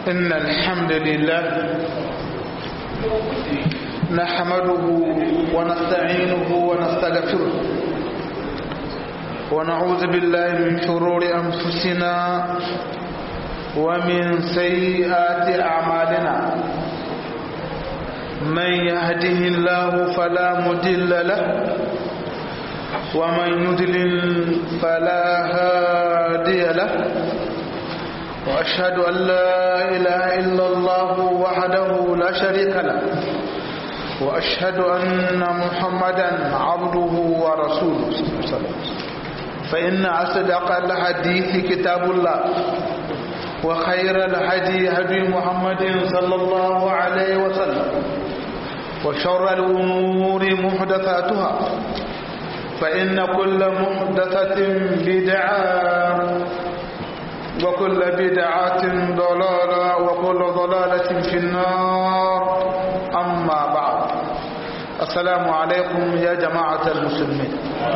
إن الحمد لله نحمده ونستعينه ونستغفره ونعوذ بالله من شرور أنفسنا ومن سيئات أعمالنا من يهده الله فلا مدل له ومن يدلل فلا هادي له وأشهد أن لا إله إلا الله وحده لا شريك له وأشهد أن محمدا عبده ورسوله فإن أصدق الحديث كتاب الله وخير الهدي هدي محمد صلى الله عليه وسلم وشر الأمور محدثاتها فإن كل محدثة بدعة وكل بدعة ضلالة وكل ضلالة في النار أما بعد السلام عليكم يا جماعة المسلمين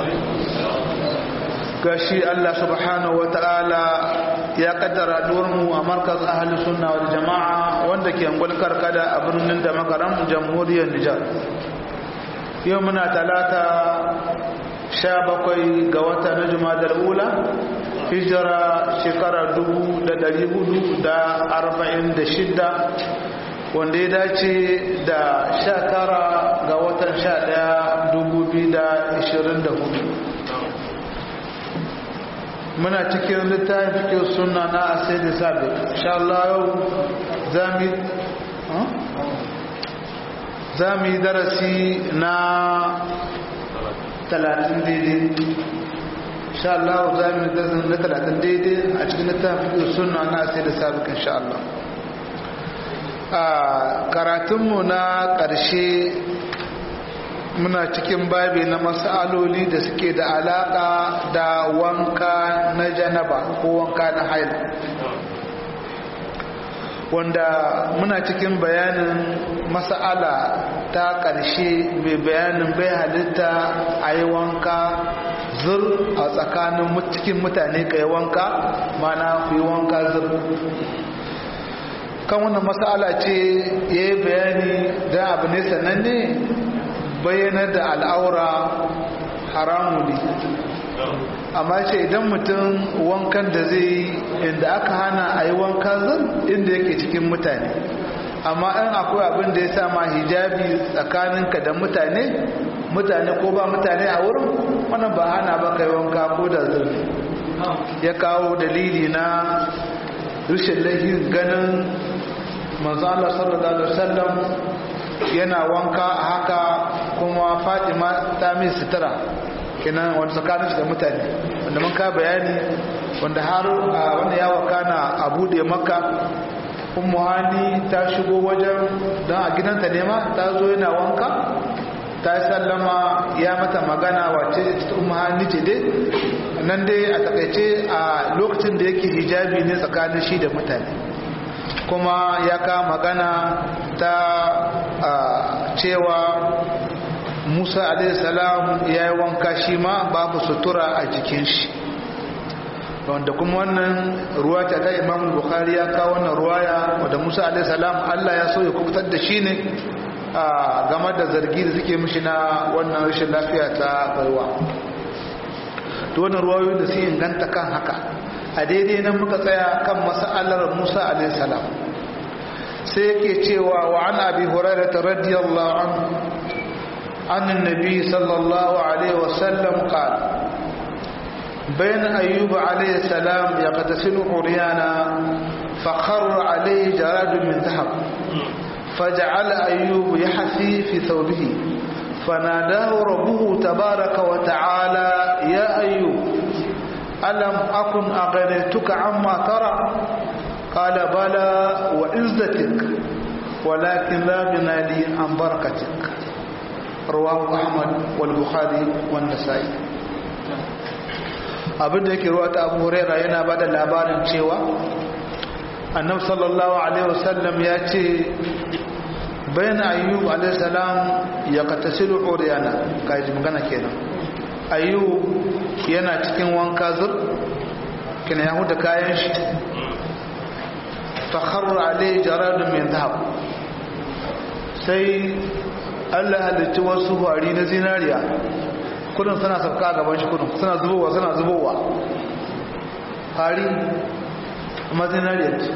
gashi Allah subhanahu wa ta'ala ya kaddara mu a markaz ahli sunna wal jama'a wanda ke angul karkada a birnin da makaram jamhuriyar Nijar yau muna talata sha bakwai ga wata na jumadar ula hijira shekara dubu da dari hudu da arba'in da shidda wanda ya dace da sha tara ga watan sha daya dubu biyu da ashirin da hudu muna cikin littafin fikin suna na asai da sabi insha Allah yau za mu yi darasi na talatin daidai insha Allah za mu yi darasi na talatin daidai a cikin littafin fikin suna na asai da sabi insha Allah a karatunmu na ƙarshe muna cikin babi na matsaloli da suke da alaƙa da wanka na janaba ko wanka na haila wanda muna cikin bayanin matsala ta ƙarshe mai bayanin bai halitta a yi wanka zur a tsakanin cikin mutane ka yi wanka mana ku yi wanka zur kan wannan matsala ce ya yi bayani don abu ne sananne bayyanar da al'aura haramu ne amma ce idan mutum wankan da zai inda aka hana a yi wanka zan inda yake cikin mutane amma in akwai abin da ya sama hijabi tsakaninka da mutane mutane ko ba mutane a wurin wannan ba hana ba kai wanka ko da zurfi ya kawo dalili na rushin laifin ganin manzo Allah sallallahu alaihi wasallam yana wanka a haka kuma fatima ta min sutura kenan wanda tsakanin shi da mutane wanda mun ka bayani wanda har wanda ya wakana a bude maka ummu hani ta shigo wajen don a gidanta nema ta zo yana wanka ta sallama ya mata magana wace ta ummu hani ce dai nan dai a takaice a lokacin da yake hijabi ne tsakanin shi da mutane kuma ya ka magana ta cewa musa alaihissalam ya yi wanka shi ma babu sutura a jikin shi wanda kuma wannan ruwa ta ta imam bukhari ya kawo wannan ruwaya wadda musa alaihissalam allah ya so ya kubutar da shi ne a game da zargi da suke mishi na wannan rashin lafiya ta baiwa to wannan ruwayoyi da su inganta kan haka a daidai nan muka tsaya kan mas'alar musa alaihissalam sai yake cewa wa an abi hurairah radiyallahu anhu an annabi sallallahu alaihi wasallam qala بين أيوب عليه السلام يغتسل عريانا فخر عليه جراد من ذهب فجعل أيوب يحثي في ثوبه فناداه ربه تبارك وتعالى يا أيوب ألم أكن أغنيتك عما ترى قال بلى وعزتك ولكن لا غنى لي عن بركتك رواه أحمد والبخاري والنسائي abin da yake ruwa ta abu huraira yana ba da labarin cewa annab sallallahu alaihi wasallam ya ce bayan ayyub alaihi salam ya katasilu uriyana kaji magana kenan ayyub yana cikin wanka zur kina ya huda kayan shi fakharar alai jaradun min zahab sai allah halitta wasu hwari na zinariya kudin suna sauka a gaban shi kudin suna zubowa suna zubowa hari kuma zinariya ce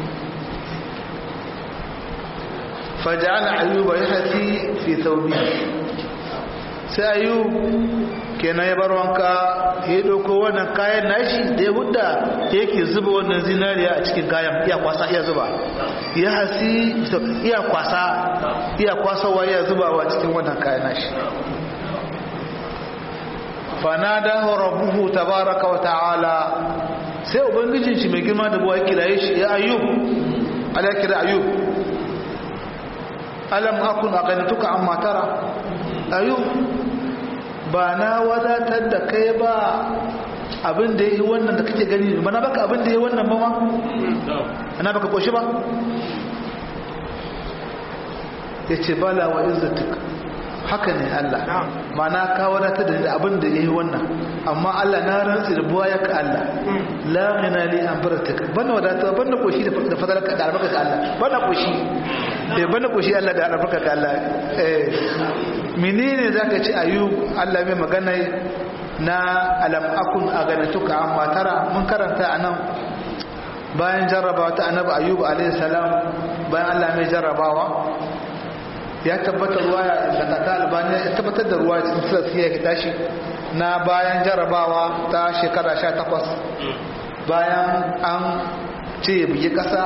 faja'ala ayyuba yahti fi thawbi sai ayyub kenan ya bar wanka ya dauko wannan kayan nashi da ya hudda yake zuba wannan zinariya a cikin kayan iya kwasa iya zuba ya hasi iya kwasa iya kwasawa iya zubawa cikin wannan kayan nashi fanadahu rabbuhu tabaraka wa ta'ala sai ubangijin shi mai girma da buwa kiraye shi ya ayyub ala kira ayyub alam akun aqantuka amma tara ayyub ba na wadatar da kai ba abin da yi wannan da kake gani ba na baka abin da yi wannan ba ma ana baka koshi ba yace bala wa izzatik haka ne Allah ma na ka wadatar da abin da yi wannan amma Allah na rantsi da buwa ka Allah la ghina li an baratik bana wadata bana koshi da fadalarka da albarka ka Allah bana koshi eh bana koshi Allah da albarka ka Allah eh menene zaka ci ayub Allah mai magana na alam akun aganatuka amma tara mun karanta anan bayan jarrabawa ta annabi ayub alaihi salam bayan Allah mai jarrabawa ya tabbatar ruwa da kata albani ya tabbatar da ruwa cikin filasiya ya tashi na bayan jarabawa ta shekara 18 bayan an ce ya bugi kasa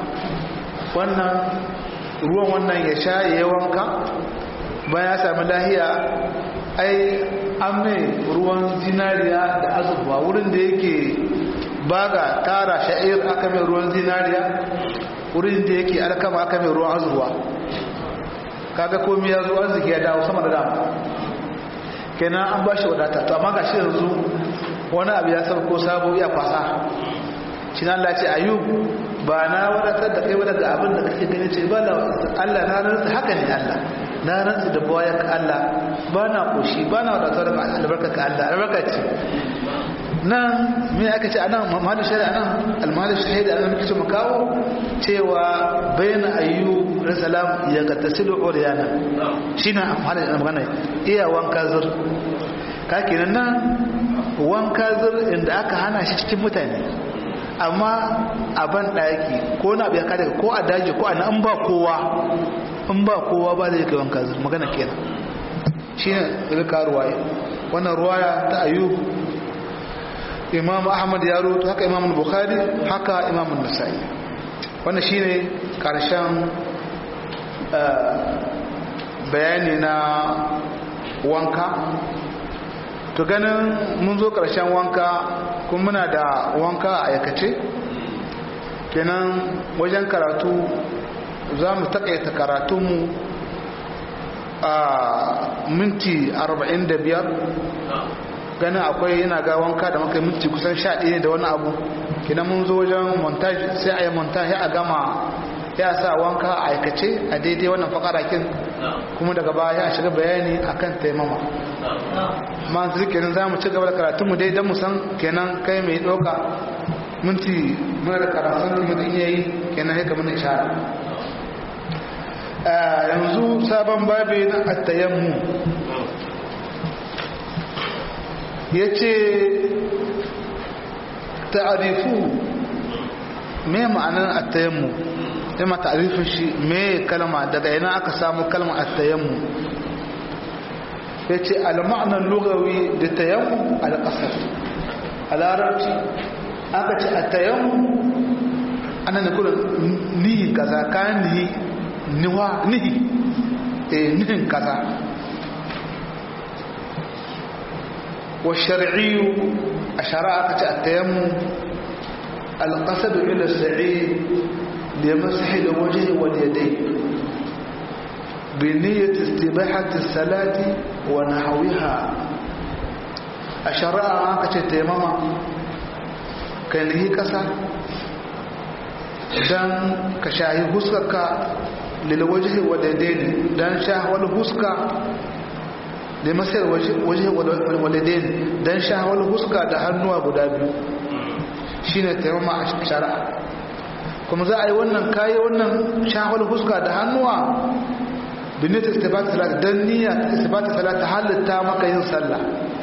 wannan ruwan wannan ya sha ya yi wanka bayan ya sami lahiya ai an mai ruwan zinariya da azurwa wurin da yake baga tara sha'ir aka mai ruwan zinariya wurin da yake alkama aka mai ruwan azurwa kaga komai ya zo arziki ya dawo sama da dama kenan an ba shi wadata to amma gashi yanzu wani abu ya sauko sabo ya kwasa shi na Allah ce ayub ba na wadatar da kai daga abin da kake gani ce ba Allah na rantsa haka ne Allah na rantsa da baya ka Allah ba na koshi ba na wadatar da albarka ka Allah albarka ce nan me aka ce anan mahallu shari'a nan almahallu shahidi anan muke mu kawo cewa bayna ayyub salam ya gatasilu uriyana shine amfani da magana iya wanka zur ka kenan nan wanka zur inda aka hana shi cikin mutane amma a ban daki ko na biya kada ko a daji ko a an ba kowa in ba kowa ba zai kai wanka zur magana kenan shine daga karuwaye wannan ruwaya ta ayyub imam ahmad ya rutu haka imam bukhari haka imam nasa'i wannan shine karshen bayani na wanka to ganin mun zo karshen wanka kuma muna da wanka a aikace kenan wajen karatu za mu takaita karatunmu a minti 45 ganin akwai yana ga wanka da muka minti kusan sha ɗaya da wani abu kina mun zo wajen montage sai a yi montage a gama ya sa wanka a aikace a daidai wannan fakarakin kuma daga baya ya shiga bayani akan taimama ma su kenan za mu ci gaba da karatunmu dai don mu san kenan kai mai ɗauka minti muna da karatun kuma in yayi kenan haka mun ishara yanzu sabon babi na attayammu ya ce ta'arifu me ma'anar attayammu ya ma ta'arifin shi me kalma daga yana aka samu kalma attayammu ya ce al-ma'anar lugawi da tayammu al-ƙasar a larabci aka ce attayammu ana da kula nihin kaza kayan nihi niwa nihi eh nihin kaza والشرعي أشراء التيمم القصد إلى السعيد لمسح الوجه واليدين بنية استباحة الصلاة ونحوها أشراء التيمم كان هي كسا dan ka shahi huskarka lilwajihi wadadaini dan shahwal huska da masar waje waladain don shahawar huska da hannuwa guda biyu shi ne taimama a shari'a kuma za a yi wannan kayi wannan shahwal huska da hannuwa binita istibata salat dan niyya istibata salat ta halitta maka yin sallah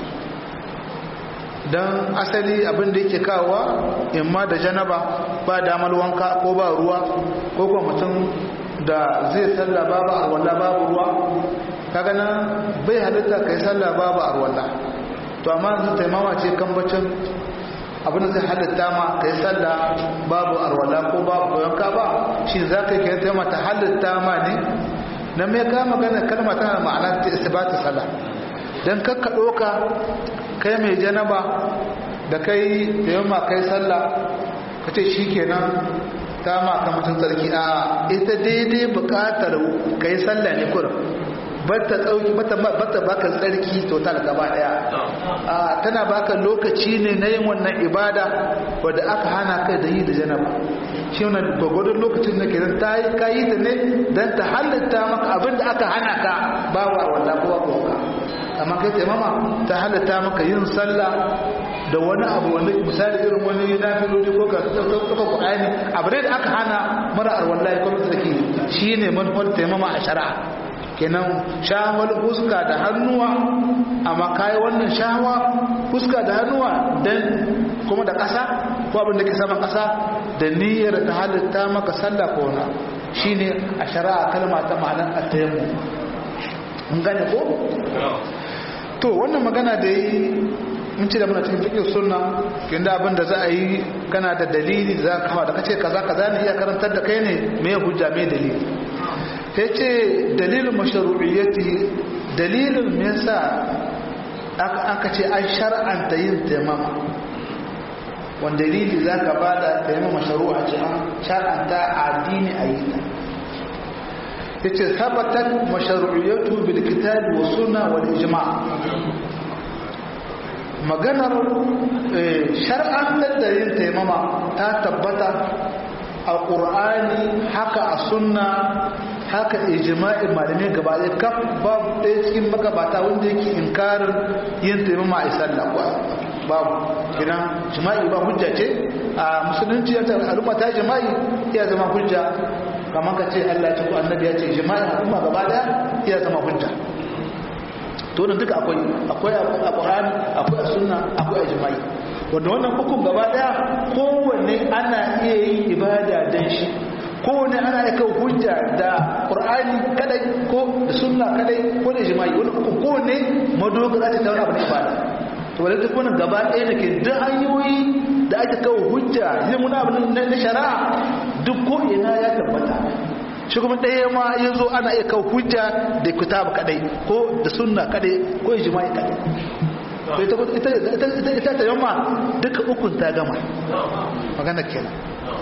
dan asali abin da yake kawowa imma da janaba ba damar wanka ko ba ruwa ko kuma mutum da zai sallah babu arwalla babu ruwa kaga nan bai halitta kai sallah babu arwalla to amma yanzu taimama ce kan bacin abin da zai halitta ma kai sallah babu arwalla ko babu wanka ba shi za ka yi taimama ta halitta ma ne na mai ka magana kalma tana ma'ana ta isbatu sallah dan kakka doka kai mai janaba da kai taimama kai sallah kace shikenan ta ma ka mutum tsarki a ita daidai bukatar kai sallah ne kurum bata tsauki bata bata baka tsarki total gaba daya a tana baka lokaci ne na yin wannan ibada wanda aka hana kai da yi da janaba shi wannan gwagwadon lokacin da kenan ta yi kayi ta ne dan ta halatta maka abin da aka hana ka ba wa wanda kowa kowa amma kai taimama ta halatta maka yin sallah da wani abu wanda misali irin wani nafiloli ko ka ɗauka ƙwa'ani abu da aka hana mara arwallahi ko tsarki shine manufar taimama a shari'a kenan shahawar fuska da hannuwa amma kayi wannan shahawa fuska da hannuwa dan kuma da ƙasa ko abin da ke saman ƙasa da niyyar ta halitta maka sallah ko na shine a shari'a kalma ta ma'anar at-tayammum mun gane ko to wannan magana da yi mun ce da muna cikin fiqh sunna kin da abin da za a yi kana da dalili da za ka kawo da kace kaza kaza ne iya karantar da kai ne me hujja me dalili sai ce dalilin mashru'iyyati dalilin me yasa aka ce an shar'anta yin taimama wanda dalili za ka ba da taimama mashru'a ce an shar'anta addini a yi ta yace sabatat mashru'iyyatu bil kitab wa sunna wal ijma' maganar shar'antar da yin taimama ta tabbata a ƙur'ani haka a sunna haka ijma'in malamai gaba ɗaya kaf babu ɗaya cikin magabata wanda yake inkarin yin taimama a sallah babu kina jima'i ba hujja ce a musulunci ya al'umma ta jima'i iya zama hujja kamar ka ce Allah ya ce ko annabi ya ce jima'i al'umma gaba ɗaya iya zama hujja to da duka akwai akwai a Qur'ani akwai a sunna akwai a jima'i wanda wannan hukum gaba daya kowanne ana iya yin ibada dan shi kowanne ana iya kawo hujja da Qur'ani kadai ko da sunna kadai ko da jima'i wannan hukum kowanne madogara ta wani abu ne ibada to wanda duk wannan gaba daya da ke duk hanyoyi da ake kawo hujja yin wani abu na shari'a duk ko ina ya tabbata shi kuma ɗaya ma ya zo ana iya kawo hujja da kitab kadai ko da sunna kadai ko ijma'i kadai ita ta yamma duka ukun ta gama magana kenan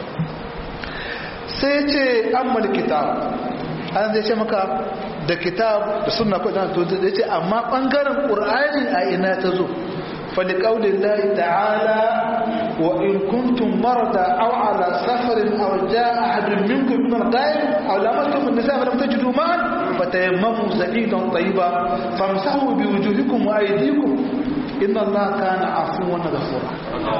sai ce ammal kitab an zai ce maka da kitab da sunna ko da to zai ce amma bangaren qur'ani a ina ta zo فلقول الله تعالى وإن كنتم مرضى أو على سفر أو جاء أحد منكم من الغائب أو لمستم النساء فلم تجدوا ماء فتيمموا سعيدا طيبا فامسحوا بوجوهكم وأيديكم إن الله كان عفوا غفورا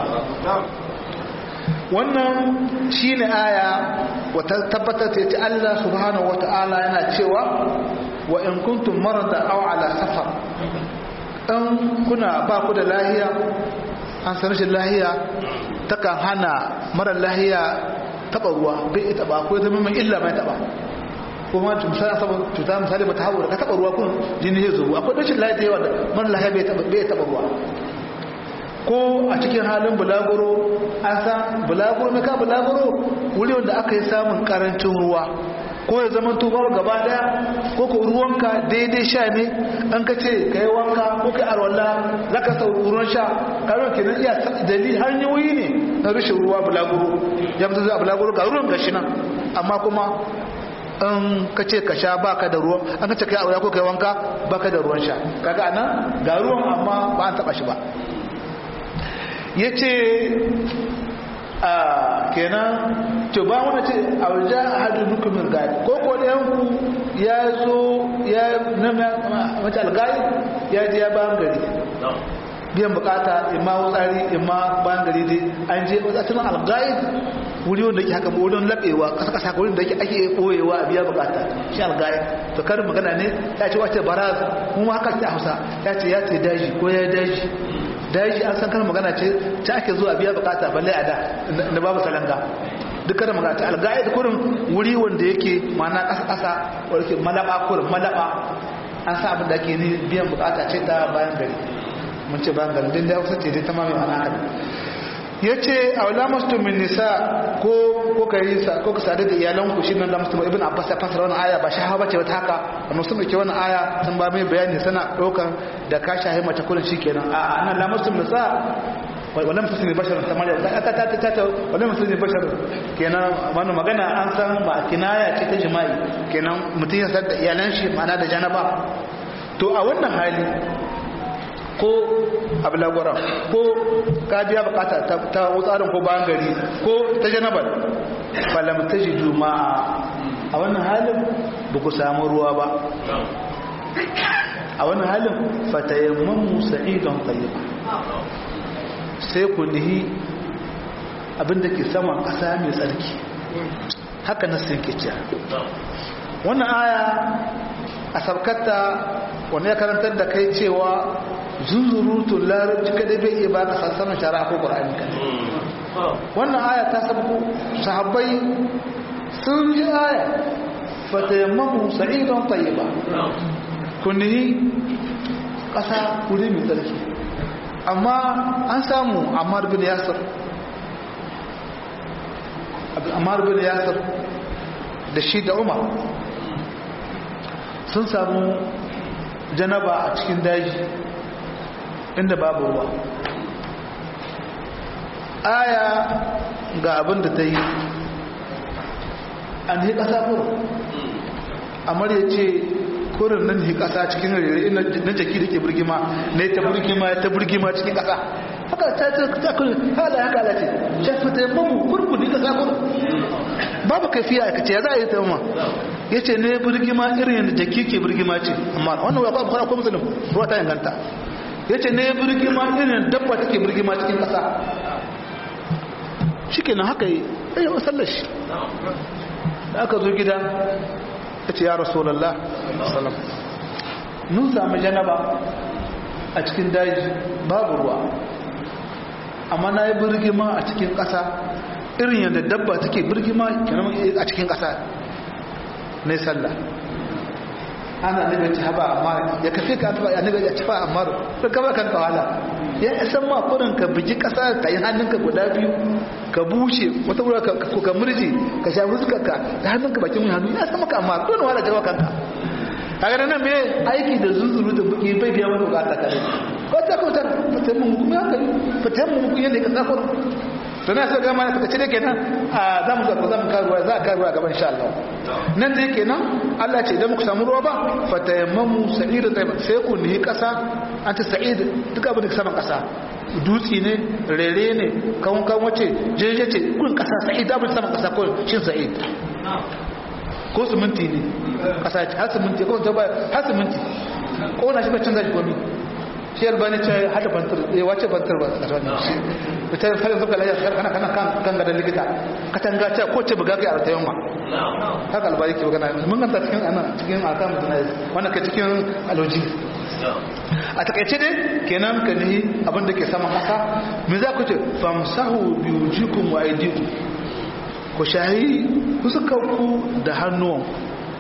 wannan shine aya wata tabbatar ta ce Allah subhanahu wata'ala yana cewa wa in kuntum marada aw ala safar dan kuna ba ku da lahiya an san rashin lahiya takan hana mara lahiya taba ruwa bai ita ba ko zama mai illa mai taba kuma misali saboda cuta misali ba ta hawo ka taba ruwa kun jini ya zubo akwai rashin lahiya da yawa da mara lahiya bai taba bai taba ruwa ko a cikin halin bulaguro an san bulaguro mai ka bulaguro wuri wanda aka yi samun karancin ruwa ko ya zama tubar gaba daya ko ko ruwanka daidai sha ne an ka ce ka yi wanka ko ka arwalla za ka sau ruwan sha karon kenan iya dalil hanyoyi ne na rashin ruwa bulaguro ya mutu zuwa bulaguro ga ruwan gashi nan amma kuma an ka ce ka sha baka da ruwan an ka ce ka yi arwalla ko ka yi wanka baka da ruwan sha kaga anan ga ruwan amma ba an taba shi ba ya ce a kenan to ba wani ce a waje a hadu nukumin gari ko ko ɗayanku ya zo ya nama mace algari ya je ya bayan gari biyan bukata imma wutsari imma bayan gari dai an je watsatun algari wuri wanda yake haka wurin labewa kasa kasa wurin da yake ake koyewa a biya bukata shi algaya to karin magana ne ya ce wace baraz mu ma haka ce a Hausa ya ce ya ce daji ko ya daji daji an san karin magana ce ta ake zuwa biya bukata balle a da da babu salanga duk karin magana ta algaya da kurin wuri wanda yake mana kasa kasa wanda yake malaba kurin malaba an sa abin da ake ni biyan bukata ce ta bayan gari mun ce bayan gari din da Hausa ce dai ta mamaye mana haka ya ce a wala masu min nisa ko ko ka yi sa ko ka sadu da iyalanku shi nan da musulman ibn abbas ya fasara wannan aya ba shahawa bace wata haka amma sun dauke wannan aya sun ba mai bayani sana daukan da ka shahi mace kullun shikenan a a nan la masu nisa wala masu ne bashar ta mare ta ta ta ta ta wala masu ne bashar kenan wannan magana an san ba kinaya ce ta jima'i kenan mutum ya sadu da iyalan shi ma'ana da janaba to a wannan hali ko ablagwara ko ka biya bukata ta wutsarin ko bayan gari ko ta janabar falam ta ji juma'a a wannan halin ba ku samu ruwa ba a wannan halin fatayamman sa'idon tsayiba sai ku nihi abinda ke saman ƙasa mai tsarki haka na sun ke wannan aya a sabkata wani ya karantar da kai cewa zunzurutun larabci kada bai iya ba ka sassanin shara ko ƙwararri kan wannan aya ta sabu sahabbai sun ji aya fatayammamu sa'idon tayyiba kunihi ƙasa wuri mai tsarki amma an samu ammar bin yasir ammar bin yasir da shi da umar sun samu janaba a cikin daji inda babu ruwa aya ga abin da ta yi an yi ƙasa kurin amur ya ce kurin nan yi ƙasa cikin rere na jaki da ke birgima na ta birgima ta birgima cikin ƙasa haka ta ce ta kurin hala haka ala ce shafi ta yi mamu kurkuni ƙasa kurin babu kafiya a kace ya za a yi ta ma ya ce ne birgima irin yadda jaki ke birgima ce amma wannan wa babu ko musulun ruwa ta inganta ya ce ne birgima irin dabba take birgima cikin ƙasa shi kenan haka yi ya yi wasallar shi da aka zo gida ya ce ya rasulallah salam nun sami janaba a cikin daji babu ruwa amma na yi birgima a cikin ƙasa irin yadda dabba take birgima a cikin ƙasa na sallah ana nabi ta haba amma ya kafe ka ta annabi ya tafa amma to ka ba kan kawala ya san ma kurin ka biji kasa ka yi hannunka guda biyu ka bushe wata wura ka ka murji ka sha fuskarka da hannunka bakin hannu ya san maka amma dole wala jawa kanka kaga nan me aiki da zuzuru da buki bai biya maka bukata kare ko ta ko ta fatan mu kuma haka fatan mu kuma yanda ka sako to na sai ga mana take cire kenan a zamu ga zamu karuwa za ka karuwa gaban insha Allah nan dai kenan Allah ce idan muku samu ruwa ba fatayammamu sa'id tayyib sai ku ni kasa an ta sa'id duk abin da ke saman kasa dutsi ne rere ne kawun kan wace jeje ce kun kasa sa'id abin saman kasa ko shin sa'id ko siminti ne kasa har siminti ko ta ba har siminti ko na shi ba canza shi gomi shi albani ce hada bantar ya wace bantar ba a wannan shi ita fara zuka lafiya kana kana kan kan gadan likita katanga ce ko ce buga kai a ratayen ma haka albani ke magana mun ganta cikin anan cikin akan mutane wannan ka cikin aloji a takaice dai kenan ka nihi abin da ke saman kasa me za ku ce famsahu bi wujukum wa aydikum ku shahi fuskarku da hannuwanku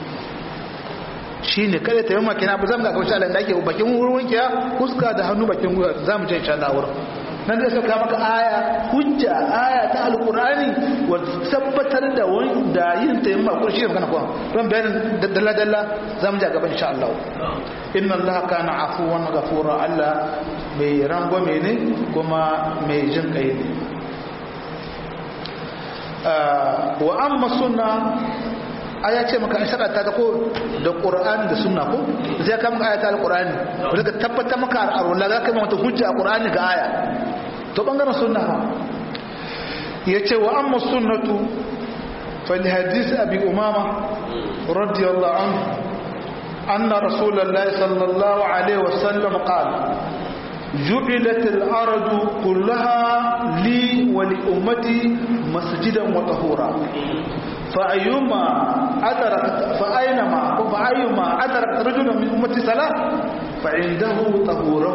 shi ne kada ta yi makina ba zan ga kawai shalin da ake bakin wurin kiya fuska da hannu bakin wurin za mu jan shalin wurin nan zai sauka maka aya hujja aya ta alkurani wa tabbatar da wanda yin ta yi makon shi ne magana kuwa don bayanin dalla-dalla za mu ja gaban insha Allah inna Allah kana afuwan gafura Allah mai rangwame ne kuma mai jin kai ne wa amma sunna aya ce maka shara ta ko da qur'ani da sunna ko zai ka maka ayata alqur'ani wanda ka tabbata maka arwala za ka mata hujja a qur'ani ga aya to bangaren sunna ha yace wa amma sunnatu fa li hadith abi umama radiyallahu anhu anna rasulullahi sallallahu alaihi wasallam qala جعلت الأرض كلها لي ولأمتي مسجدا وطهورا فأيما أدركت فأينما فأيما أدركت رجلا من أمتي صلاة فعنده طهوره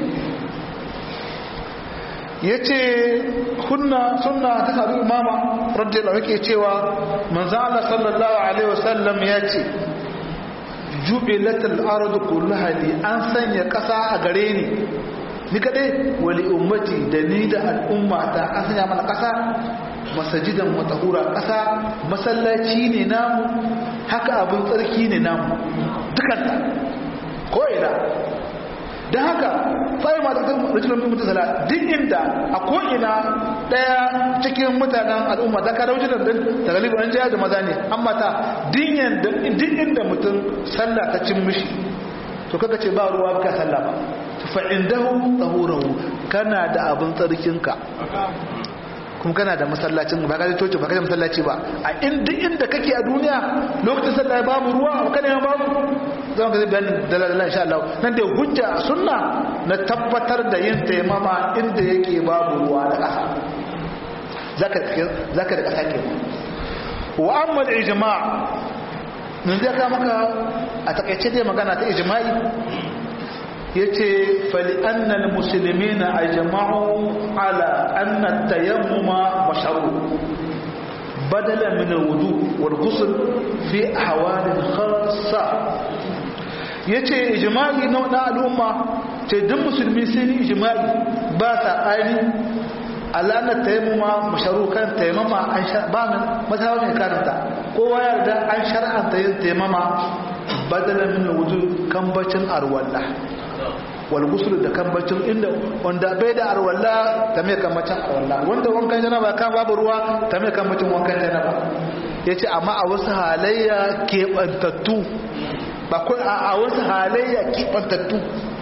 yace kunna sunna ta sabu imama radiyallahu yake cewa manzo Allah sallallahu alaihi wasallam yace jubilatul ardu kullaha li an sanya kasa a gare ni ni kadai wali ummati da ni da al'umma ta an sanya mana kasa masajidan matahura kasa masallaci ne namu haka abin tsarki ne namu dukanta ko ina don haka sai ma da rajulun min mutasala duk inda a ko ina daya cikin mutanen al'umma da ka dauki da da galibi an jaya da maza ne amma ta dinyan da duk inda mutum sallah ta cin mishi to kaga ce ba ruwa baka sallah ba fa indahu tahurahu kana da abin tsarkinka kuma kana da masallacin ba ka toce ba ka da masallaci ba a inda inda kake a duniya lokacin sallah ya babu ruwa kana ya babu zan ga bayanin dalalan insha Allah nan da hujja sunna na tabbatar da yin taimama inda yake babu ruwa da ƙasa zaka zaka da ƙasa ke wa amma al-ijma' mun zai ka maka a takaice dai magana ta ijma'i yace fali annal muslimina ajma'u ala anna tayammuma mashru badala min alwudu wal ghusl fi ahwal khassa yace ijma'i na da al'umma ce duk musulmi sun yi ijma'i ba sa ari ala anna tayammuma mashru kan tayammuma an sha ba min mazhabi ne karanta kowa yarda an shar'anta yin tayammuma badala min alwudu kan bacin arwalla walgusul da kambacin inda wanda bai da arwalla ta mai kambacin arwalla wanda wankan janaba kan babu ruwa ta mai kambacin wankan janaba ya ce amma a wasu halayya keɓantattu ba a wasu halayya keɓantattu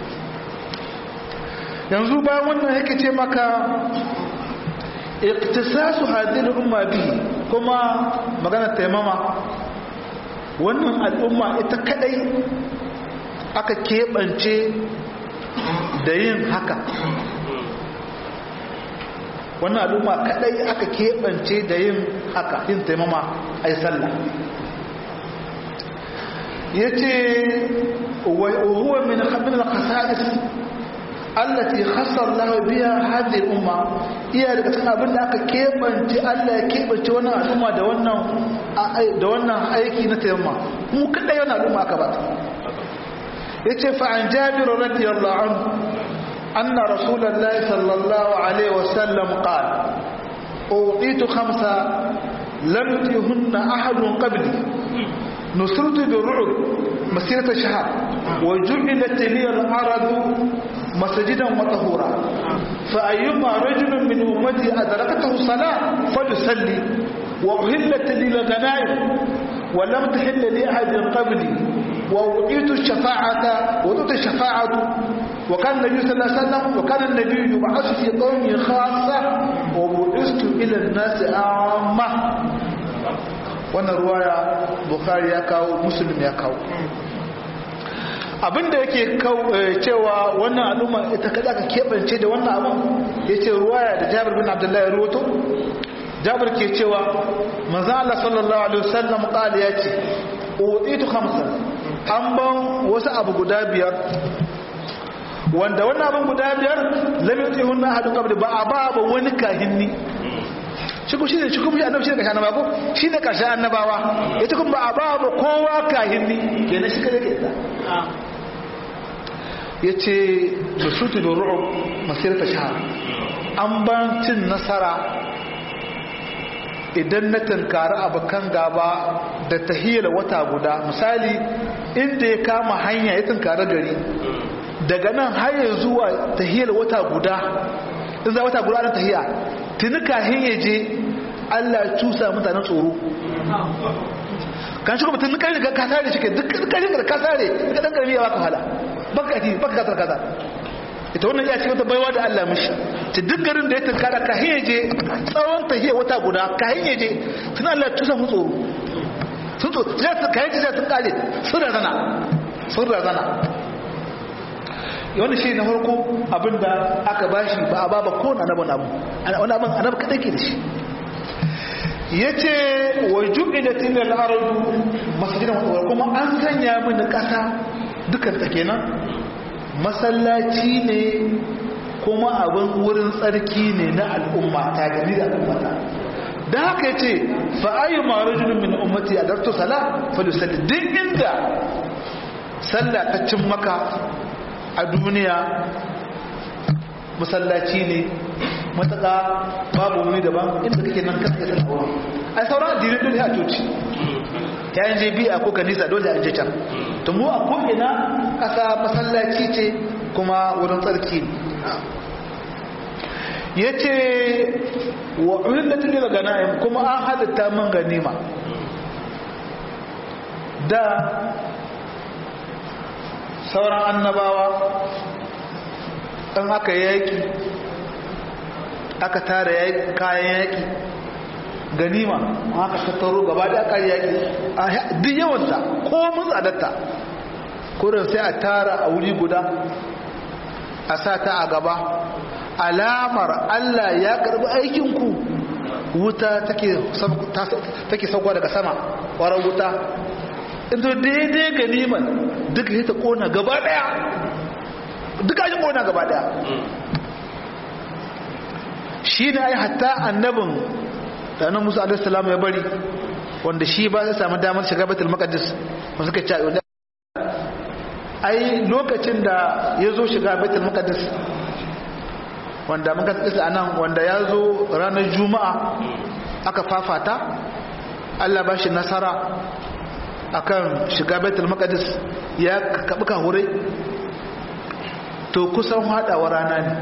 yanzu bayan wannan yake ce maka iktisasu hadin umma bi kuma magana taimama wannan al'umma ita kadai aka keɓance da yin haka wannan al'umma kadai aka keɓance da yin haka yin taimama a yi sallah ya ce huwa min haɗin al-khasa'is allati khassar lahu biya hadhihi umma iya daga cikin abin da aka keɓance Allah ya keɓance wannan al'umma da wannan da wannan aiki na taimama mu kadai wannan al'umma aka ba yace fa an jabir radiyallahu anhu anna rasulullahi sallallahu alaihi wasallam qala uqitu khamsa lam yutihunna ahadun qabli nusirtu birru'b masirata shahr wa ju'ilat li al-arad masjidan wa tahura fa ayyuma rajulin min ummati adrakathu salah falyusalli wa uhillat lil ghanaim wa lam tahilla li ahadin qabli وأعطيت الشفاعة وأعطيت الشفاعة وكان النبي صلى الله عليه وسلم وكان النبي يبعث في قوم خاصة وبعثت إلى الناس عامة wannan ruwaya bukhari ya kawo muslim ya kawo abinda yake cewa wannan al'umma ita kada ka keɓance da wannan abin ya ce ruwaya da jabir bin abdullahi ruwato jabir ke cewa manzan Allah sallallahu alaihi wasallam ƙali ya ce utitu khamsan an ban wasu abu guda biyar wanda wannan abin guda biyar lam yutihunna ahadun qabli ba a ba ba wani kahinni shi ko shine shi kuma shi annabi shine kashi annabawa ko shine kashi annabawa ita kuma ba a ba ba kowa kahinni kenan shi kare ke da yace basutu bi ru'ub masirata shahr an ban cin nasara idan na tunkari abokan gaba da tahiyar wata guda misali inda ya kama hanya ya tunkari gari daga nan har ya zuwa tahiyar wata guda in za wata guda na tahiya tuni kahin ya je allah cusa mutanen tsoro kan shi kuma tun kan riga ka sare shi ke duk kan riga ka sare ka dan karbi ya baka hala baka ti baka kasar kaza ita wannan ya ce wata baiwa da Allah mishi ta duk garin da ya tunkara ka je tsawon ta wata guda ka je tun Allah ya tusa mu tsoro sun tsoro ya ta kayan jiya sun kare sun razana sun razana wani shi na farko abinda aka bashi ba a baba ko na annabin abu wani abin annabi kadai ke da shi yace wa ju'ilat ila al-ardu masjidan wa kuma an sanya mini kasa dukan ta kenan masallaci ne kuma abin wurin tsarki ne na al'umma ta gani da al'ummata da haka yace fa ayu ma rajulun min ummati adartu sala falyusalli duk inda sallah ta cin maka a duniya masallaci ne mataka babu wani daban inda kake nan kasa kasa aure ai sauran addini dole a coci ya yin je biya ko kanisa dole a je can to mu a ko'ina kasa masallaci ce kuma wurin tsarki ya ce wa ulillatin lil ganaim kuma an halitta man ganima da sauran annabawa ɗan aka yaƙi aka tara kayan yaƙi ganima aka tattaro gaba da aka yaƙi duk yawanta ko mun tsadatta kurin sai a tara a wuri guda a sa ta a gaba alamar Allah ya karbi aikinku wuta take sauka daga sama ƙwarar wuta inda daidai ganiman duka ya ta kona gaba daya duka ya kona gaba daya shi ne ai hatta annabin da annan musa alaihissalam ya bari wanda shi ba zai samu damar shiga batul maqdis ba suka ci ai lokacin da ya zo shiga batul maqdis wanda muka tsisa anan wanda ya zo ranar juma'a aka fafata Allah ba shi nasara akan shiga baitul maqdis ya kabi kahure to kusan hadawa rana ne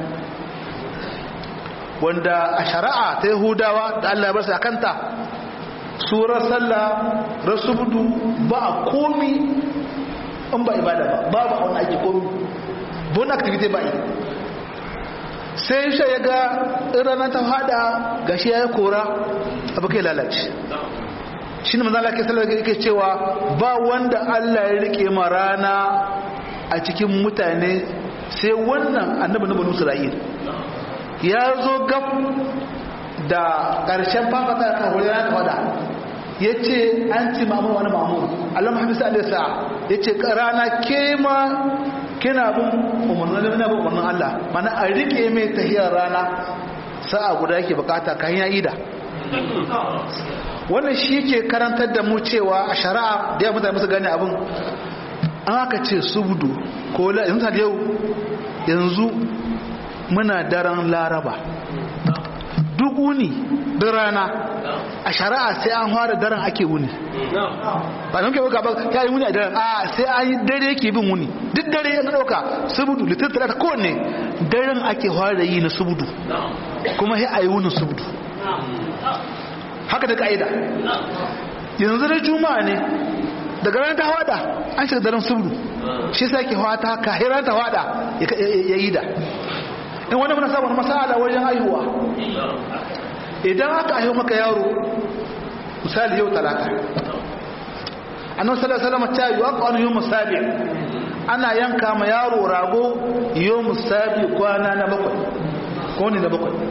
wanda a shari'a ta yahudawa da Allah ya bar su akanta surar sallah rasubudu ba a komi in ba ibada ba babu a wani ake komi bon activity ba yi sai shi ya ga rana ta hada gashi ya yi kora abu kai lalace shi ne manzala ke sallar yake cewa ba wanda Allah ya rike ma rana a cikin mutane sai wannan annabi na banu Isra'il ya zo gab da ƙarshen fafata ya kawo rana ta wada ya ce an ci mamu wani mamu Allah Muhammad sallallahu alaihi wasallam ya ce rana ke ma kina bin umarnin na bin umarnin Allah mana a rike mai tahiyar rana sa'a guda yake bukata kan ya ida wannan shi ke karantar da mu cewa a shari'a da ya mutane musu gane abin an aka ce subudu ko yanzu yau yanzu muna daren laraba duk wuni da rana a shari'a sai an fara daren ake wuni ba nan ke baka ba ya yi wuni a daren a sai an yi dare yake bin wuni duk dare yana dauka subudu litin talata kowanne daren ake fara yi na subudu kuma sai a yi wunin subudu haka da ka'ida yanzu da juma'a ne daga ranar ta wada an shiga daren subudu shi sa ke wata kahiran ta wada ya yi da in wani muna samun masala wajen haihuwa idan aka haihu maka yaro misali yau talata annan salasalama ta yi wa ƙwanu yi musabi ana yanka ma yaro rago yi musabi kwana na bakwai kone na bakwai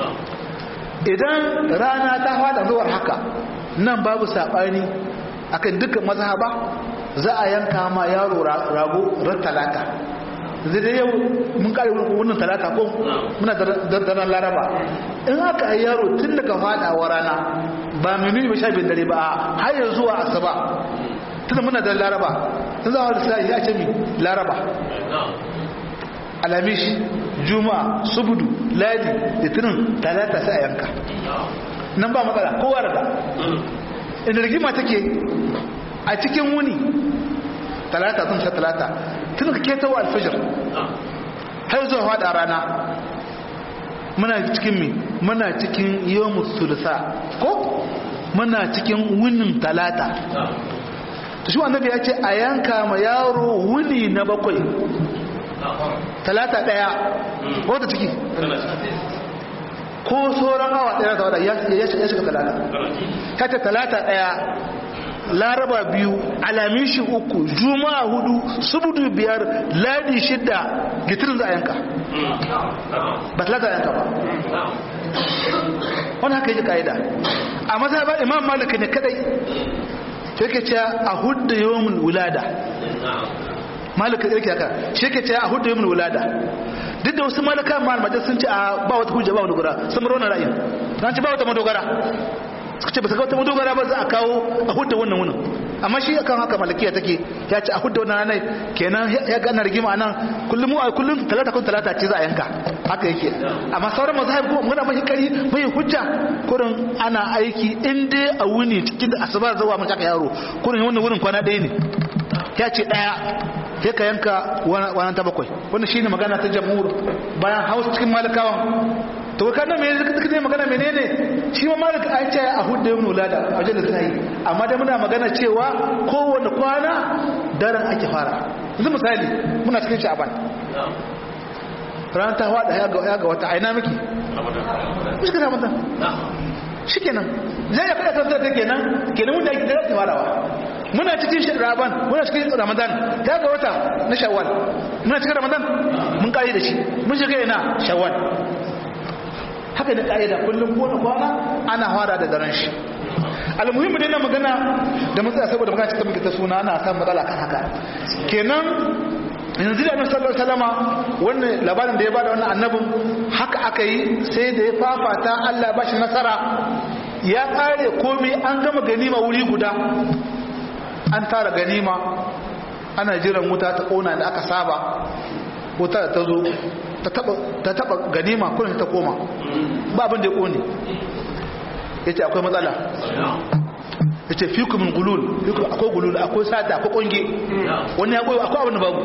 idan rana ta fada zuwar haka nan babu saɓani akan dukkan mazhaba za a yanka ma yaro rago ran talata zai da yau mun kare wannan talata ko muna daren laraba in aka yi yaro tun daga fadawa rana ba mini ba sha bin dare ba har yanzu zuwa asaba tun muna da laraba in za a wani sa'i ya ce mi laraba alamish juma'a subudu ladi litinin talata sai a yanka nan ba matsala kowa da inda rigima take a cikin wuni talata sun sha talata tun ka ketawa alfajir har zuwa fada rana muna cikin mi muna cikin yawon sulsa ko muna cikin wunin talata ta shi annabi ya ce a yanka ma yaro wuni na bakwai talata daya wata ciki ko sauran awa daya ta wada ya shiga talata kata talata daya laraba biyu alamishi uku juma'a hudu subudu biyar ladi shidda gitirin za a yanka ba talata a yanka ba wani haka yi ka'ida a mazhabar imam malaka ne kadai sai ke ce a hudu yawon wulada malaka yake haka shi ke ce a hudu yawon wulada duk da wasu malaka malamai sun ce a ba wata hujja ba wani gura sun bar wannan ra'ayin na ce ba wata madogara suka ce ba su ga wata madogara ba za a kawo a hudu wannan wunin amma shi akan haka malakiya take ya ce a hudu wannan ranar kenan ya gana rigima nan kullum a kullum talata kun talata ce za a yanka haka yake amma sauran mazahib kuma muna mai kari mai hujja kurin ana aiki in dai a wuni cikin da asuba zuwa mun aka yaro kurin wannan wurin kwana ɗaya ne ya ce ɗaya sai ka yanka wannan ta bakwai wannan shine magana ta jamhur bayan hausa cikin malakawan to ka nan me zaka zai magana menene shi ma malaka an ce a hudda yin ulada a wajen da sai amma dai muna magana cewa kowanne kwana daren ake fara yanzu misali muna cikin sha'aban ranar ta hada ya ga wata aina miki shi kana mata shikenan zai ya kada tantar take kenan kenan wanda ake daren ta farawa muna cikin sha'aban muna cikin ramadan ya ga wata na shawwal muna cikin ramadan mun kare da shi mun shiga ina shawwal haka da ƙa'ida kullum ko kwana ana fara da daren shi almuhimmi dai na magana da matsaya saboda magana cikin muke ta suna ana samun matsala kan haka kenan yanzu da annabi sallallahu alaihi wasallama wannan labarin da ya bada wannan annabin haka aka yi sai da ya fafata Allah ya bashi nasara ya kare komai an gama ganima wuri guda an tara ganima ana jiran wuta ta kona da aka saba wuta ta zo ta taba ganima kullum ta koma ba abin da ya kone ya ce akwai matsala ya ce fi kumin gulul akwai gulul akwai sata akwai konge wani ya koyo akwai abin da babu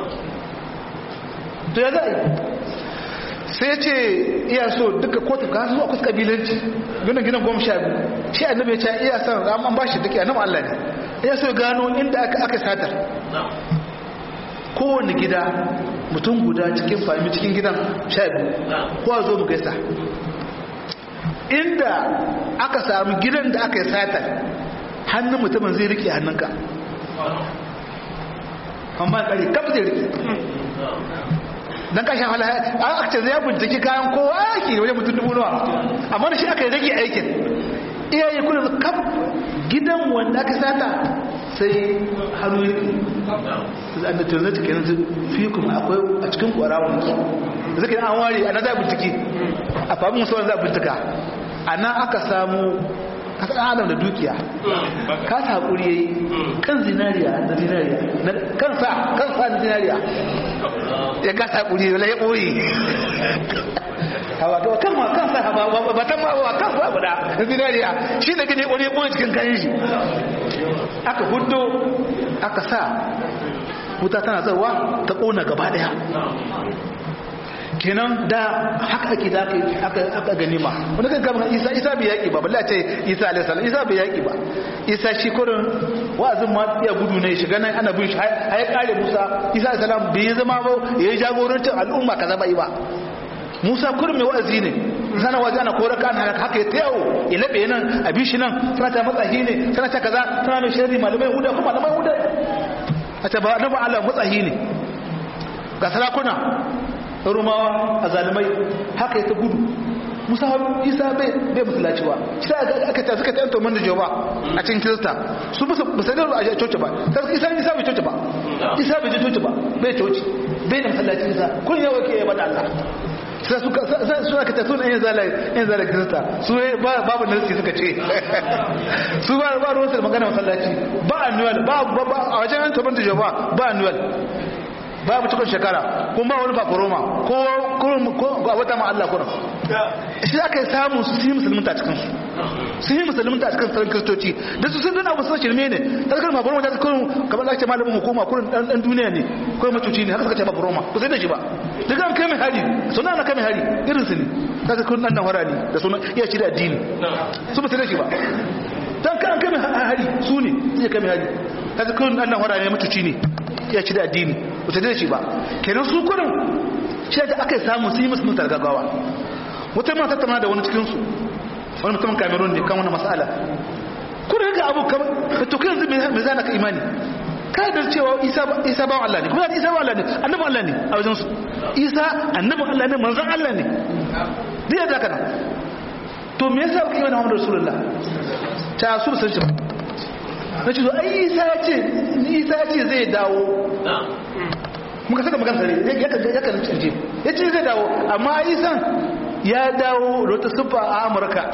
to ya za'a sai ya ce iya so duka kotu ka su akwai kabilanci ginin ginin goma sha biyu shi annabi ya ce iya son an ba shi duka annabi Allah ne iya so gano inda aka satar kowane gida mutum guda cikin fahimi cikin gidan sha biyu kowa zo mu gaisa inda aka samu gidan da aka yi satar hannun mutumin zai rike hannunka amma kare kaf zai rike don kashin hala a ce zai binciki kayan kowa ake wajen mutum dubu nawa amma da shi aka yi rage aikin iyaye kuna kaf gidan wanda aka sata sai hannu yake da tunzata kenan su fi kuma akwai a cikin kwarawun da zai an ware a na za bincike a fahimin musamman za bincika a nan aka samu kasa ɗan adam da dukiya ka ta haƙuri ya yi kan zinariya da zinariya kansa kansa da zinariya ya ka ta haƙuri ya ɓoye hawa to kan ma kansa ba ta ma wa kan ba da zinariya shi da gane wani ɓoye cikin kayan shi aka hudo aka sa wuta tana zarwa ta ƙona gaba ɗaya kenan da haka ake da aka gani ma wani kan kama isa isa bai yaƙi ba balle ce isa alaihissalam isa bai yaƙi ba isa shi kurin wa'azin ma iya gudu ne shiga nan ana bin shi har ya kare musa isa alaihissalam bai yi zama ba ya yi jagorancin al'umma kaza ba yi ba musa kurin mai wa'azi ne sana waje ana kora kan haka ya tayawo ya laɓe nan a bishi nan tana ta matsahi ne tana ta kaza tana mai shari malamai huda kuma malamai huda a ta ba na ba Allah matsahi ne ga sarakuna rumawa a zalimai haka ya ta gudu musa isa bai musulaci ba shi aka ta suka ta yanto man da joba a cikin kirista su musa musulun a coci ba isa isa bai coci ba isa bai coci ba bai coci bai da musulaci isa kun yawa ke yaba da allah sai suna ka tafi yin zala yin zala kirista su babu nasi suka ce su ba ba ruwansu da magana masallaci ba annual ba a wajen yan tabbata joba ba annual babu cikin shekara kuma ba wani faforoma ko a wata ma'alla kuna shi aka yi samun su yi musulunta cikin su su yi musulunta cikin tsarin kristoci da su sun dana abu sun shirme ne ta zakar faforoma ta kurin kamar da ake malamin hukuma kurin dan duniya ne ko matuci ne haka suka ce faforoma ku sai da shi ba daga an kai mai hari suna na kai mai hari irin su ne ta zakar dan nan harani da suna iya shi da addini su ba sai da shi ba dan kan kai mai hari su ne sai kai mai hari ta zakar dan nan harani matuci ne ya ci da addini ba ta da shi ba kenan su kurin shi da aka samu su yi musu mutar gaggawa wata ma tattauna da wani cikinsu wani mutumin cameroon ne kan wani matsala kurin wannan abu kamar to kai yanzu me zana ka imani ka da cewa isa isa ba Allah ne kuma isa ba Allah ne annabi Allah ne a wajen su isa annabi Allah ne manzon Allah ne dai da kana to me yasa kai wannan Muhammadu Rasulullah ta su sun ce nace to ai isa ya ce isa ya ce zai dawo muka saka magana sare ya kan ya kan canje yace zai dawo amma isan ya dawo da wata sufa a Amurka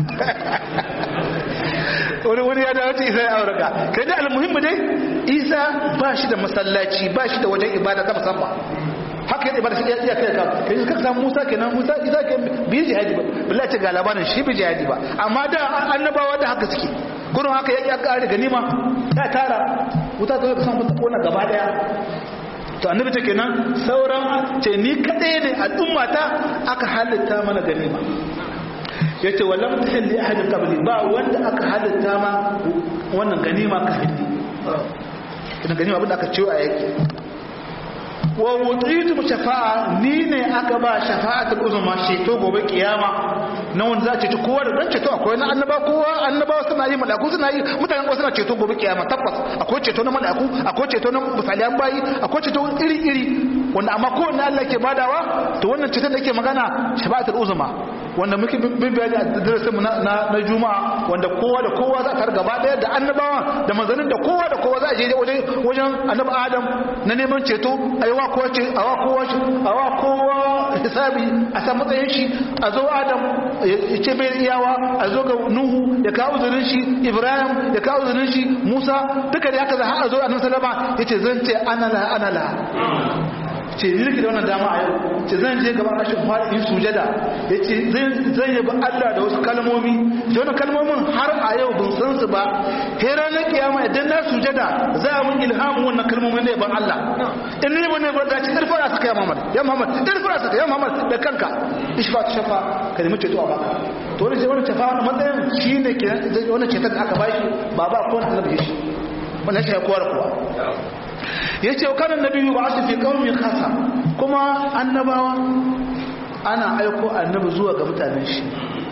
wani wani ya dawo ta isa ya auraka kai dai almuhimmi dai isa ba shi da masallaci ba shi da wajen ibada ta musamman haka yadda ibada shi ya iya kai ka kai ka samu musa kenan musa isa ke bi jihadi ba billahi ce ga labarin shi bi jihadi ba amma da annabawa da haka suke gurin haka ya kare ganima ya tara wuta ta ka samu kona gaba daya to annabi ta kenan sauran ce ni kadai ne al'ummata aka halitta mana ganima ya ce wallan tahin da ahadin kabili ba wanda aka halitta ma wannan ganima ka hindi idan ganima abinda aka ciwo a yaki wa wutritu shafa'a ni ne aka ba shafa'atul uzma ceto gobe kiyama na wanda za a ceto kowa da dan ceto akwai na annaba kowa annabawa suna yi malaku suna yi mutanen kowa suna ceto gobe kiyama tabbas akwai ceto na malaku akwai ceto na misaliyan bayi akwai ceto iri iri wanda amma kowanne Allah ke badawa to wannan ceton da yake magana shafa'atul uzma wanda muke bin bayani a darasin mu na na juma'a wanda kowa da kowa za ka gaba daya da annabawa da manzannin da kowa da kowa za a je wajen wajen annabi adam na neman ceto aiwa kowa ce awa kowa ce awa kowa hisabi a san matsayin shi a zo adam ya ce bai iyawa a zo ga nuhu ya kawo zurin shi ibrahim ya kawo zurin shi musa duka da haka za a zo annabi sallama yace zan ce ana la ana la ce ni nake da wannan dama a yau ce zan je gaban rashin fara in sujada ya ce zan yabi Allah da wasu kalmomi da wani kalmomin har a yau bin san su ba he ranar kiyama idan na sujada za a mun ilhamin wannan kalmomin da yaban Allah in ne bane ba da ci irfara suka ya Muhammad ya Muhammad irfara suka ya Muhammad da kanka ishfa ta shafa ka nemi ceto a baka to wani wani shafa wannan matsayin shine ke wannan ceton da aka bashi ba ba ko annabi shi wannan shi ya kowa da kowa ya ce kanan nabi ba su fi ƙaunin kasa kuma annabawa ana aiko annabi zuwa ga mutanen shi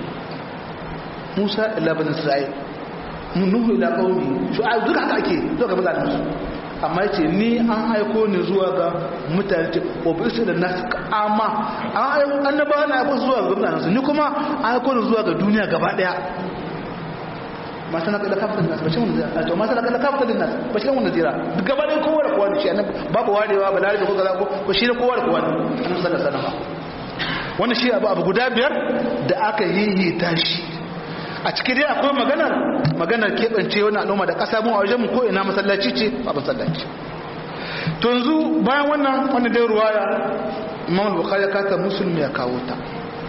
musa ila bin isra'il nuhu ila ƙauni shu'aib duka haka ake zuwa ga mutanen su amma ya ce ni an aiko ni zuwa ga mutane ce obisu da nasu amma annabawa na aiko zuwa ga mutanen su ni kuma an aiko ni zuwa ga duniya gaba ɗaya ma sana kada kafa nas ba shi mun zira to ma sana kada kafa nas ba shi mun zira gaba ɗaya kowa da kowa shi annabi babu warewa ba lare da kowa ko ko shi ne kowa da kowa annabi sallallahu alaihi wasallam wannan shi abu abu guda biyar da aka yi tashi a cikin dai akwai maganar maganar keɓance wani al'umma da ƙasa mu a wajen mu ko ina masallaci ce ba masallaci to yanzu bayan wannan wannan dai ruwaya imam bukhari ya kata muslim ya kawo ta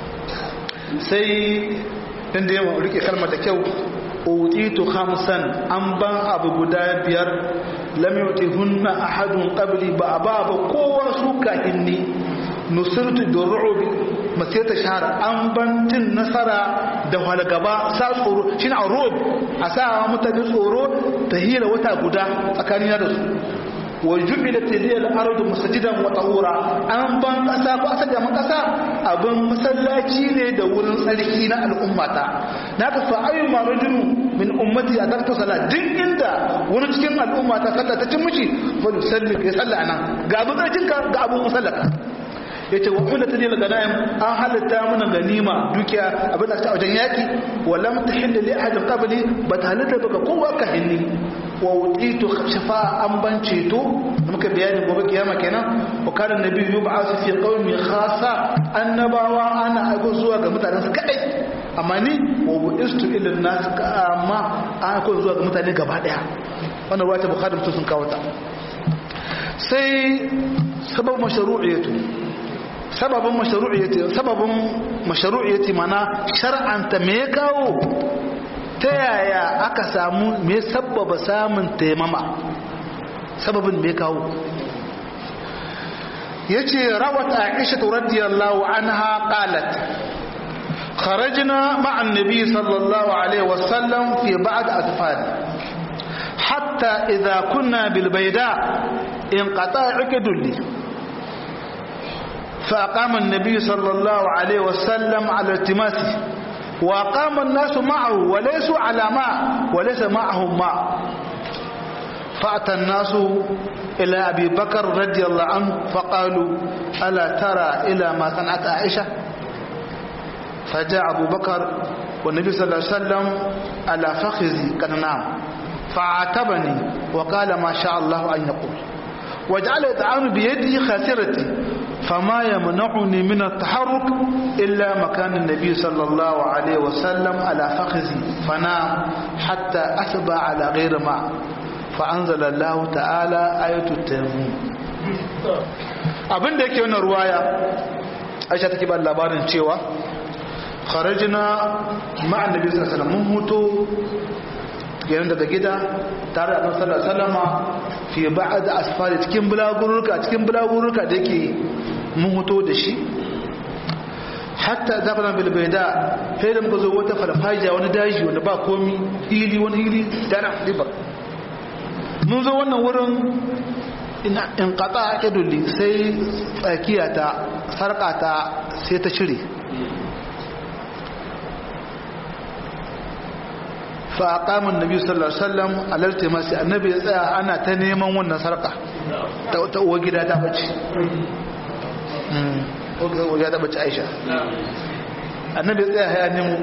sai dan da yawa rike kalmar da kyau utitu khamsan an ban abu guda biyar lam yutihunna ahadun qabli ba ba ba kowa su kahinni nusirtu bi ru'bi masirta shahara an ban tin nasara da walgaba sa tsoro shine a ru'b a sa mutane tsoro tahira wata guda tsakanina da su wa jubilat liyal ardu masjidan wa tahura an ban kasa ko asa ga kasa abin masallaci ne da wurin tsarki na al'ummata naka fa ayu ma rajulu min ummati adarta salat din inda wani cikin al'ummata sallah ta cin miji fa yusalli ya salla anan ga abin tsarkin ka ga abin musallaka yace wa kullu tadil ganaim an halatta mana ganima dukiya abin da ta wajen yaki wa lam tahil li ahadin qabli batalata baka kowa ka hinni wa wuditu shafa'a an ban ceto da muka bayani gobe kiyama kenan wa kana nabi yub'asu fi qaumi khassa annabawa ana aiko zuwa ga mutanen su kadai amma ni wa bu'istu ila nas amma an aiko zuwa ga mutane gaba daya wannan ruwa ta bukhari sun kawo ta sai sabab mashru'iyatu sababin mashru'iyati sababin mashru'iyati mana shar'anta me ya kawo ta yaya aka samu me sababa samun taimama sababin me kawo yace rawat aisha radiyallahu anha qalat خرجنا مع النبي صلى الله عليه وسلم في بعض أطفال حتى إذا كنا بالبيداء انقطع عقد لي فأقام النبي صلى الله عليه وسلم على التماسه wa qama an-nasu ma'ahu wa laysu ala ma wa laysa ma'ahum ma فأتى الناس إلى أبي بكر رضي الله عنه فقالوا ألا ترى إلى ما صنعت عائشة فجاء أبو بكر والنبي صلى الله عليه وسلم على فخذي قد نام فعاتبني وقال ما شاء الله أن يقول وجعل يطعن بيده خاسرتي فما يمنعني من التحرك إلا مكان النبي صلى الله عليه وسلم على فخذي فنام حتى أسبى على غير ماء فأنزل الله تعالى آية التيمم abin da yake wannan ruwaya aisha take ba labarin cewa kharajna ma'an nabi sallallahu alaihi wasallam mun huto yayin daga gida tare da annabi sallallahu alaihi wasallama fi ba'd asfari cikin bulagururka cikin bulagururka da yake mun huto da shi hatta zafana bil bayda sai da muka zo wata farfajiya wani daji wanda ba komi hili wani hili dana riba mun zo wannan wurin in kata idulli sai tsakiyata sarkata sai ta cire fa qamun nabi sallallahu alaihi wasallam alalta masu annabi ya tsaya ana ta neman wannan sarka ta ta uwa gida ta bace mm uwa gida ta bace Aisha annabi ya tsaya ya nemo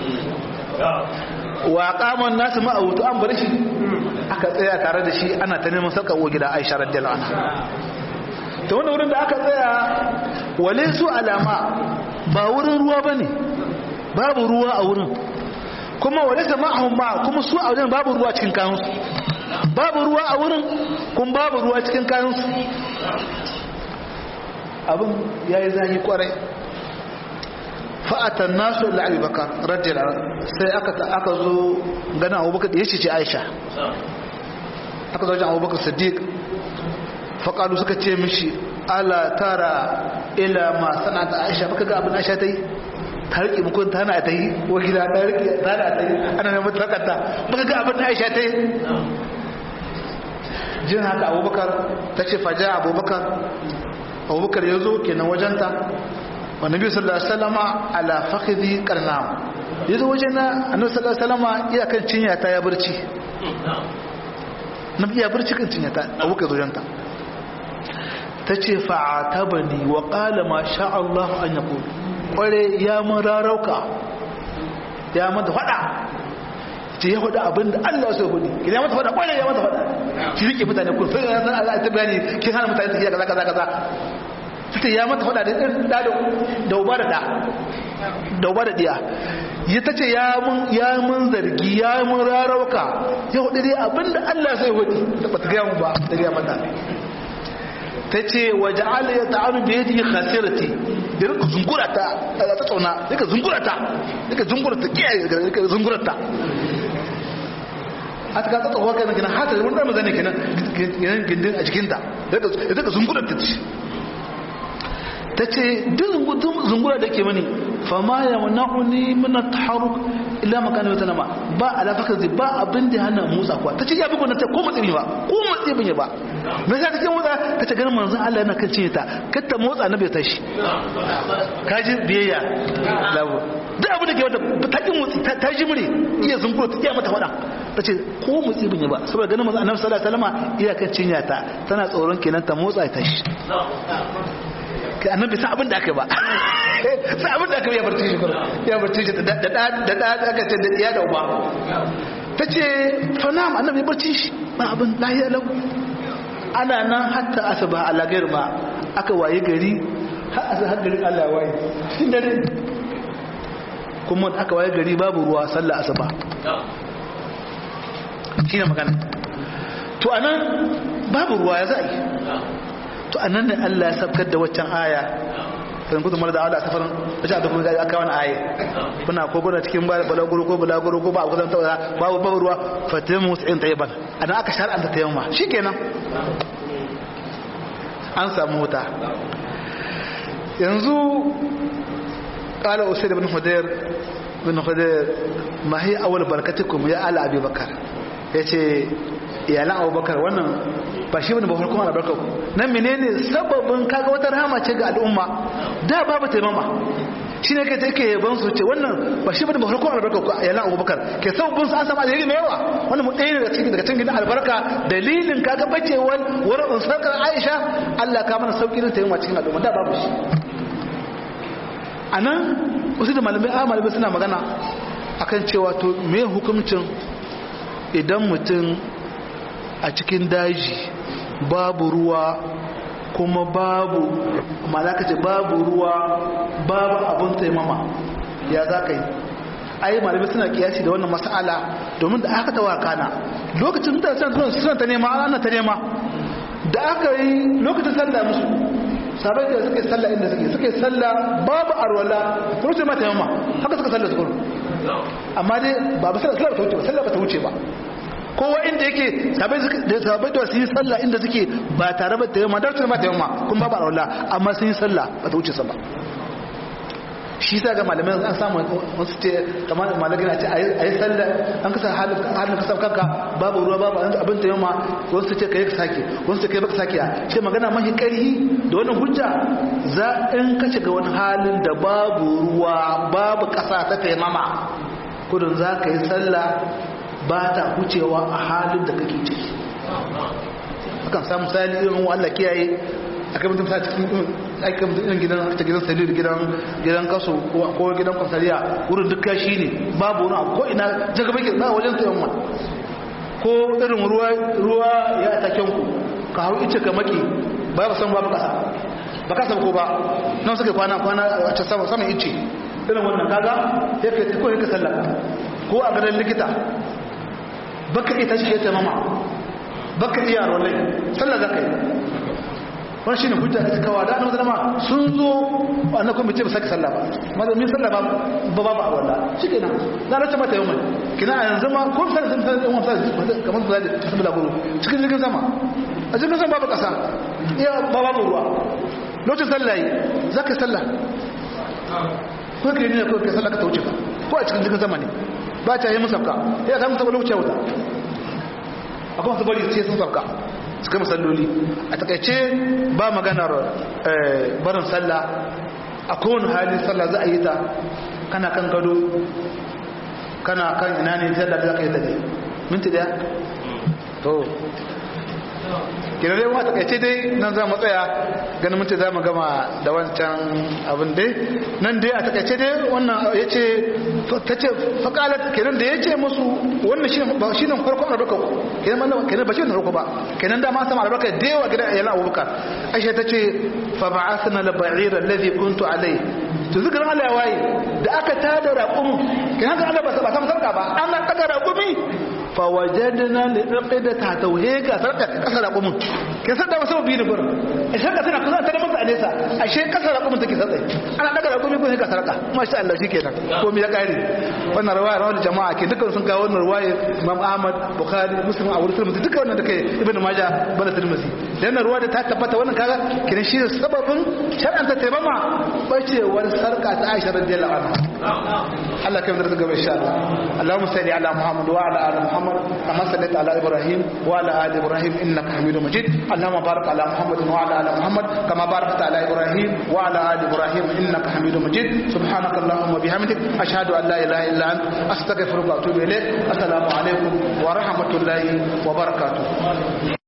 wa qamun nasu ma'autu an bar shi aka tsaya tare da shi ana ta neman sarka uwa gida Aisha radiyallahu anha ta wannan wurin da aka tsaya wale su alama ba wurin ruwa bane babu ruwa a wurin kuma wale sama ahun ma kuma su a wajen babu ruwa cikin kayansu babu ruwa a wurin kuma babu ruwa cikin kayansu abin ya yi zahi kwarai fa'atan nasu la'abi baka radiyar sai aka zo gana abubakar da ya ce aisha aka zo wajen abubakar sadiq faƙalu suka ce mishi ala tara ila ma sana ta aisha baka ga abin aisha ta yi ta riƙe mukun ta hana ta yi wakila ta riƙe ta hana ta yi ana neman takata baka ga abin aisha ta yi jin haka abubakar ta ce faja abubakar abubakar ya zo kenan wajenta wa nabi sallallahu alaihi wasallama ala fakhidhi qarnam yazo wajena annabi sallallahu alaihi wasallama iya kan cinya ta ya barci nabi ya barci kan cinya ta abubakar zo wajenta tace fa'atabani wa qala ma sha Allah an yaqul kware ya mun rarauka ya mata fada ce ya faɗa abin da Allah sai hudu idan ya mata faɗa kware ya mata faɗa shi rike mutane kun sai ran Allah ta bayani kin hana mutane tafiya kaza kaza kaza fita ya mata faɗa da ɗan da da uba da da da uba da diya ya tace ya mun ya mun zargi ya mun rarauka ya hudu dai abin da Allah sai hudu da bata ga mu ba da ga mata ta ce waje ala ya ta'aru da ya ji khasirati da rika zungura ta ta tsauna rika zungura ta rika zungura ta kiyaye rika zungura ta a ta ka tsawa kai kenan hata wani da mazane kenan kenan gindin a jikinta rika zungura ta ce ta ce duk zungura da ke mani fama ya mana'uni min at-taharruk illa makana wata nama ba alafaka zai ba abin da hana motsa kuwa ta ce ya bugu na ta ko matsi ba ko matsi bin ba me yasa take motsa ta ce ganin manzon Allah yana kan cinye ta kar ta motsa na bai tashi kaji biyayya lawo duk abin da ke wata ta ki motsi ta ji mure iya zungura ta iya mata fada ta ce ko motsi bin ba saboda ganin manzon Annabi sallallahu alaihi wasallam iya kan cinye ta tana tsoron kenan ta motsa ta tashi annabi sa abin da aka ba sa abin da aka ya barci shi kuma ya barci shi da da da da aka ce da iya da uba ta ce fanam annabi barci shi ba abin lahiya lau ana nan hatta asaba ala gair ma aka waye gari har asa har gari Allah waye cikin dare kuma aka waye gari babu ruwa sallah asuba shine magana to anan babu ruwa ya za'i to annan ne Allah ya sabkar da waccan aya kan kudu mara da Allah safarin wajen da kuma aka wani aya kuna ko kuna cikin balaguro ko balaguro ko ba a kusan tawa babu babu ruwa fatimu musu'in tayyiban anan aka shar'anta tayyamma shikenan an samu wuta yanzu qala usayd ibn hudayr ibn hudayr ma hi awwal barakatukum ya ala abi bakar yace iyalan abubakar wannan ba shi bane ba farkon albarka ku nan menene sababin kaga wata rahama ce ga al'umma da babu taimama shi ne kai ta yake yaban su ce wannan ba shi bane ba farkon albarka ko yana abubakar ke sabbin su an samu alheri mai yawa wannan mu ɗaya daga cikin daga cikin albarka dalilin kaga bacewar wurin unsarkar aisha allah ka mana sauƙi ta yi wa cikin al'umma da babu shi a nan wasu da malamai a malamai suna magana akan cewa to me hukuncin idan mutum a cikin daji babu ruwa kuma babu malaka ce babu ruwa babu abin taimama ya za ka yi ai malamai suna kiyasi da wannan mas'ala domin da aka tawa kana lokacin da suna ta nema ana ta nema da aka yi lokacin sallah musu sabai da suke sallah inda suke suke sallah babu arwala kuma sai ma taimama haka suka sallah su gudu amma dai ba ba sallah ta wuce ba sallah ba ta wuce ba kowa inda yake sabai da sabai da su yi sallah inda suke ba tare ba tayyama dar su ma tayyama kun ba ba Allah amma sun yi sallah ba ta wuce sa ba shi sa ga malamai an samu wasu ce kamar malamin a ce a yi sallah an kasa halin kasar kanka babu ruwa babu abin tayyama wasu ce ka yi sake wasu ce ka yi baka sake ce magana mahi karhi da wannan hujja za in ka shiga wani halin da babu ruwa babu kasa ta taimama kudin za ka yi sallah ba ta wucewa a halin da kake ciki akan samu misali irin wa Allah kiyaye akai mutum sa cikin akai mutum irin gidan ta gidan salir gidan gidan kaso ko gidan kwasariya wurin duk kashi ne babu wani ko ina jaga bai ba wajen tsayon ma ko irin ruwa ruwa ya taken ku ka hau ice ka maki ba ba san babu kasa ba kasa ko ba nan suka kwana kwana a can sama sama ice irin wannan kaga yake ko yake sallaka ko a garin likita baka iya tashi ta mama baka iya rolai sallah za ka yi wani shi ne hujja da suka wada na mazalama sun zo wannan kuma ce ba sake sallah ba mazamin sallah ba ba ba a wanda shi ke nan na rasa mata yau mai kina a yanzu ma ko sai sun san yan wasa kamar su zaje su bula guru cikin jirgin sama a jirgin sama babu kasa iya ba babu ruwa lokacin sallah yi za ka yi sallah ko ka yi ne ko ka sallah ka ta wuce ka ko a cikin jirgin sama ne ba ta yi musafka ya ta musafka lokacin wuta akwai masu bari sai sun safka su kai musalloli a takaice ba maganar barin sallah a kowane hali sallah za a yi ta kana kan gado kana kan ina ne sallah za ka yi ta ne minti daya to kira dai wata takaice dai nan za mu tsaya ganin minti za mu gama da wancan abin dai nan dai a takaice dai wannan ya ce ta ce faƙalar kenan da ya ce musu wannan shi ne farkon albarka kenan mana kenan ba shi ne farko ba kenan da ma sama albarka da yawa gidan ayyana abubakar aisha ta ce fa ba'athna la ba'ira alladhi kuntu alai to zikirin Allah ya waye da aka tada raƙum kenan ga Allah ba sa sarka ba an daga raƙumi fa wajadna li aqida ta tauhega sarka kasa raƙumin ke sadda wasu bi ne gurin a sarka tana kusa ta da masa a nesa ashe kasa raƙumin take sadda ana daga raƙumi ko ka sarka masha Allah shikenan ko mi ya kare wannan riwaya rawal jama'a ke dukkan sun kawo wannan riwaya Imam Ahmad Bukhari Muslim a wurin Tirmidhi dukkan wannan da kai Ibn Majah bana Tirmidhi dan ruwa da ta tabbata wannan kaga kiran shi sababin shar'an ta taimama bacewar sarka ta Aisha radiyallahu anha Allah kai mu da gaba insha Allah Allahumma salli ala Muhammad wa ala ali Muhammad kama sallaita ala Ibrahim wa ala ali Ibrahim innaka Hamidum Majid Allahumma barik ala Muhammad wa ala ali Muhammad kama barakta ala Ibrahim wa ala ali Ibrahim innaka Hamidum Majid subhanaka Allahumma bihamdik ashhadu an la ilaha illa anta astaghfiruka wa atubu ilayk assalamu alaikum wa rahmatullahi wa barakatuh